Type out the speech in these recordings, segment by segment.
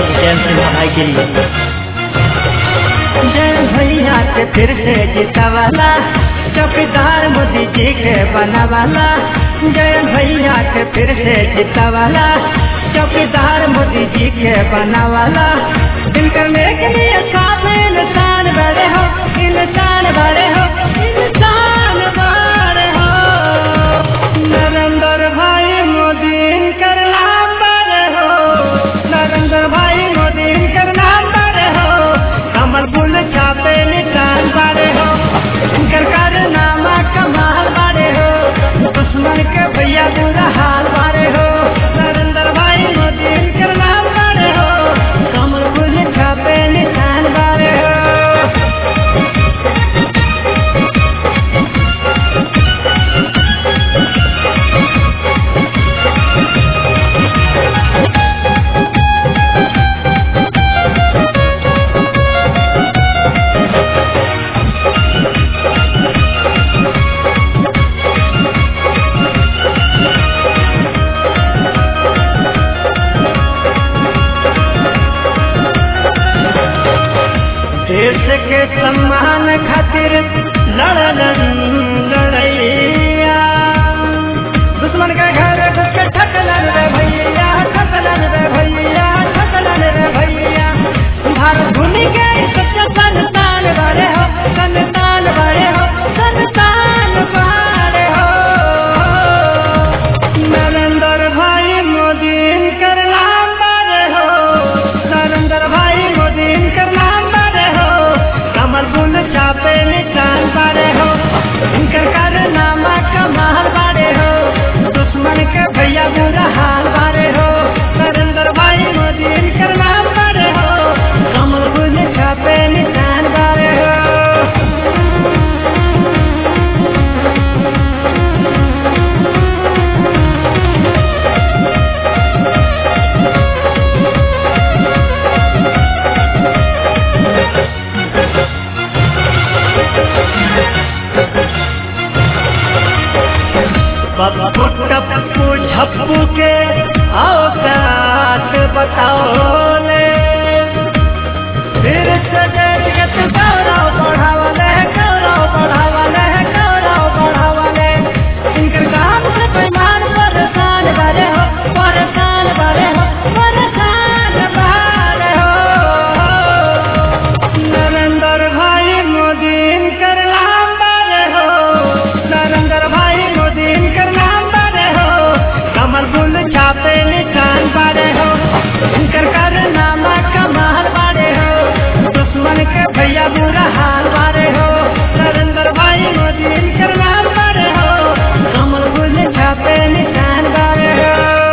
चैन से नहाए के लिए जय भैया के फिर से जीतवाला चौकीदार मोदी जी के बनावाला जय भैया के फिर से जीतवाला चौकीदार मोदी जी के बनावाला इनकर के लिए सब इंसान बड़े हो इंसान बड़े हो इंसान बड़े हो नरेंद्र भाई मोदी इनकर नाम बड़े हो नरेंद्र भाई मोदी इनकर नाम बड़े हो कमल फूल छापे निशान बड़े हो इनकर कारनामा कमाल बड़े हो दुश्मन के भैया बुरा हाल बड़े हो नरेंद्र भाई मोदी इनकर नाम बड़े हो कमल फूल छापे निशान बड़े हो देश के सम्मान खातिर लड़लन लड़ैया दुश्मन के घर घुस के ठकलन रे भैया ठकलन रे भैया ठकलन रे भैया भारत भूमि के सच्चा संतान बड़े हो संतान बड़े हो संतान बड़े हो नरेंद्र भाई मोदी इनकर नाम बड़े हो नरेंद्र भाई मोदी इनकर नाम बड़े हो कमल फूल छापे निशान बड़े हो इनकर कारनामा कमाल बड़े हो दुश्मन के भैया बुरा हाल बड़े हो नरेंद्र भाई मोदी इनकर नाम बड़े हो कमल फूल छापे निशान बड़े हो पप्पू टप्पू झप्पू के औकात बताओ ले फिर से जरियत गौरव बढ़ावले गौरव बढ़ावले गौरव बढ़ावले इनकर काम से बेईमान परेशान बड़े हो परेशान बड़े हो परेशान बड़े हो नरेंद्र भाई मोदी इनकर नाम बड़े हो नरेंद्र भाई मोदी इनकर नाम बड़े हो कमल फूल छापे निशान बड़े हो इनकर कारनामा कमाल बड़े हो दुश्मन के भैया बुरा हाल बड़े हो नरेंद्र भाई मोदी इनकर नाम बड़े हो कमल फूल छापे निशान बड़े हो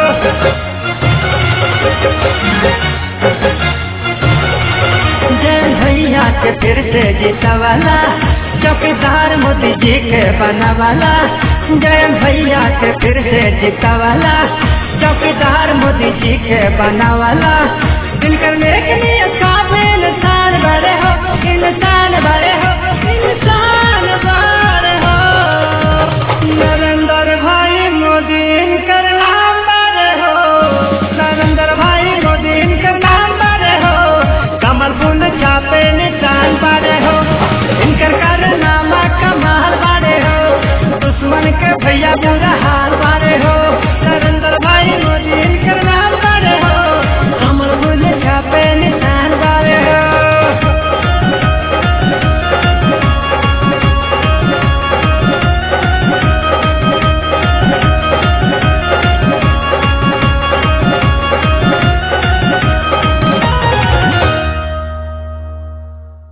जय भैया के फिर से जीतवाला चौकीदार मोदी जी के बनावाला जय भैया के फिर से जीतवाला चौकीदार मोदी जी के बनावाला इनकर के लिए सब इंसान बड़े हो इंसान बड़े हो इंसान बड़े हो नरेंद्र भाई मोदी इनकर नाम बड़े हो नरेंद्र भाई मोदी इनकर नाम बड़े हो कमल फूल छापे निशान बड़े हो इनकर कारनामा कमाल बड़े हो दुश्मन के भैया बुरा हाल बड़े हो